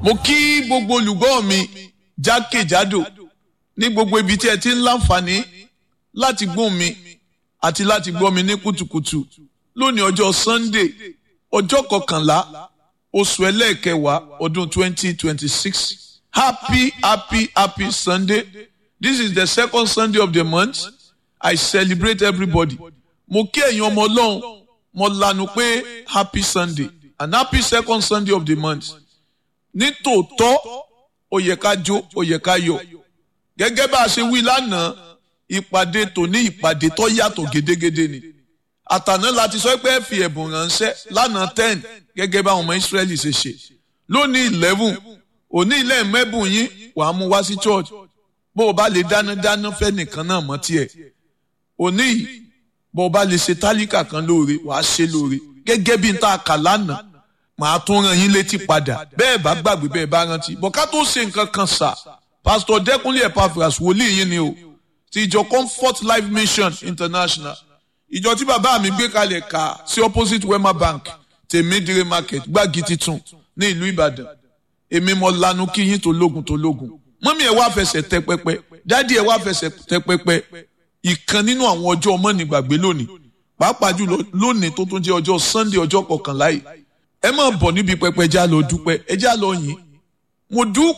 mo kí gbogbo olùgbọ́ mi jákèjádò ní gbogbo ibi tí ẹ ti ń láǹfààní láti gbọ́ mi àti láti gbọ́ mi ní kùtùkùtù lónìí ọjọ́ Sunday ọjọ́ kọkànlá oṣù ẹlẹ́ẹ̀kẹwàá ọdún twenty twenty six happy happy happy Sunday this is the second Sunday of the month I celebrate everybody mo kí ẹ̀yin ọmọ ọlọ́run mo lanu pé happy Sunday and happy second Sunday of the month ní tòótọ́ ó yẹ ká jó ó yẹ ká yọ̀ gẹ́gẹ́ bá a ṣe wí lánàá ìpàdé tòní ìpàdé tó yàtọ̀ gédégédé ni àtàná láti sọ pé ẹ fi ẹ̀bùn ránṣẹ́ lánàá ten gẹ́gẹ́ bá àwọn ọmọ Ísírẹ́lì ṣe ṣe lónìí eleven òní ilé mẹ́bùn yín wàá mú wá sí church bó o bá lè dáná dáná fẹ́ nìkan náà mọ́ tiẹ̀ òní yìí bó o bá lè ṣe tálíkà kan lóore wàá ṣe lóore gẹ́gẹ́ bí n ta kà lánàá màá tún rán yín létí padà bẹ́ẹ̀ bá gbàgbé bẹ́ẹ̀ bá rántí bọ̀ ká tó ṣe nǹkan kan sà pásítọ̀ dẹ́kunlé Epaphras wòlíì yín ni o ti ìjọ Comfort Life Mission International ìjọ tí bàbá mi gbé kalẹ̀ kà sí opposite Wema Bank tèmídìrí market gbági titun ní ìlú Ìbàdàn èmi mo lanu kí yín tó lógun tó lógun mọ́mí ẹ̀ wá fẹsẹ̀ tẹ pẹpẹ dádì ẹ̀ wá fẹsẹ̀ tẹ pẹpẹ ìkan nínú àwọn ọjọ́ ọmọ nígbàgbé lónìí pàápàá jùlọ lónìí tó tún jẹ́ ọjọ́ Sunday ọjọ́ kọkànlá yìí ẹ máa bọ̀ níbi pẹpẹ já lọ dúpẹ́ ẹ já lọ yìn mo dúpẹ́.